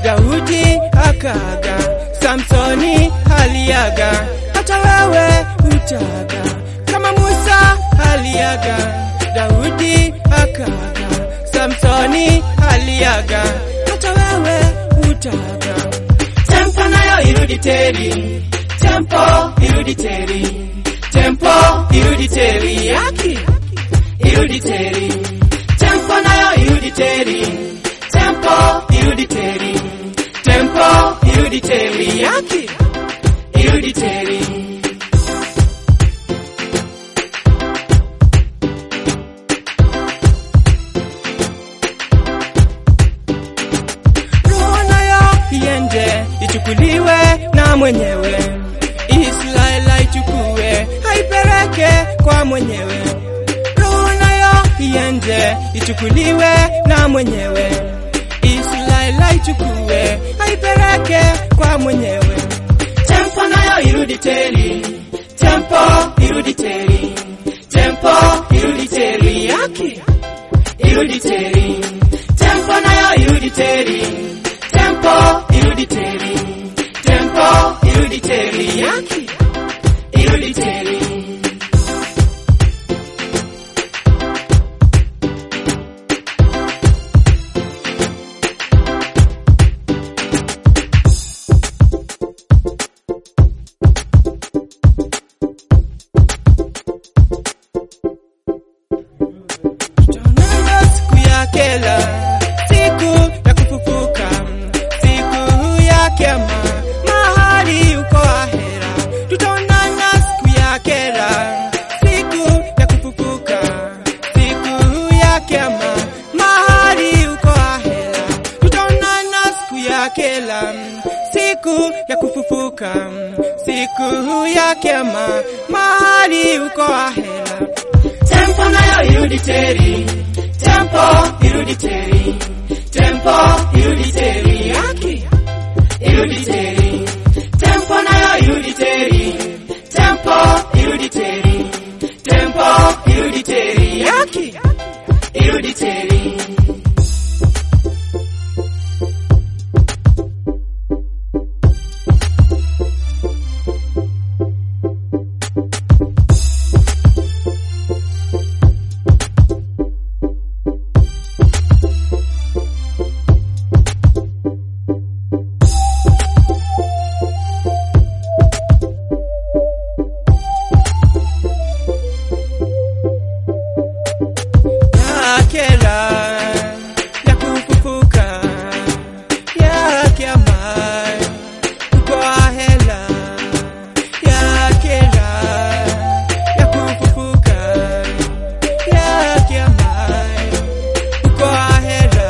Daudi akaga, Samsoni aliaga, hata wewe utaga kama Musa aliaga, Daudi akaga, Samsoni aliaga, hata wewe utaga. Tempo nayo irudi teri, tempo irudi teri, tempo irudi teri yaki irudi teri, tempo nayo irudi teri, tempo irudi teri, tempo irudi teri yaki irudi teri. Roho nayo iende ichukuliwe na mwenyewe, Israeli aichukue haipeleke kwa mwenyewe. Roho nayo iende ichukuliwe na mwenyewe, Israeli aichukue haipeleke kwa mwenyewe. Tempo nayo irudi teri, tempo irudi teri, tempo irudi teri yaki irudi teri, tempo nayo irudi teri, tempo irudi teri, tempo irudi teri yaki irudi teri. Tutaonana siku ya kela, siku ya kufufuka, siku ya kiama, mahali uko ahera. Tutaonana siku ya kela, siku ya kufufuka, siku ya kiama, mahali uko ahera. Tutaonana siku ya kela, siku ya kufufuka, siku ya kiama, mahali uko ahera. Tempo nayo irudi teri, tempo irudi teri, tempo irudi teri yaki irudi teri, tempo nayo irudi teri, tempo irudi teri, tempo irudi teri yaki irudi teri. yakera ya kufufuka ya kiama uko ahela yakera ya kufufuka ya kiama uko ahela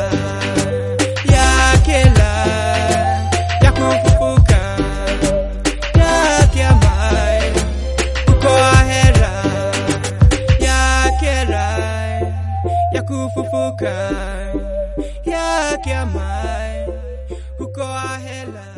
yakera ya kufufuka ya kiama uko ahera yakera ya kufufuka ya kiama huko ahela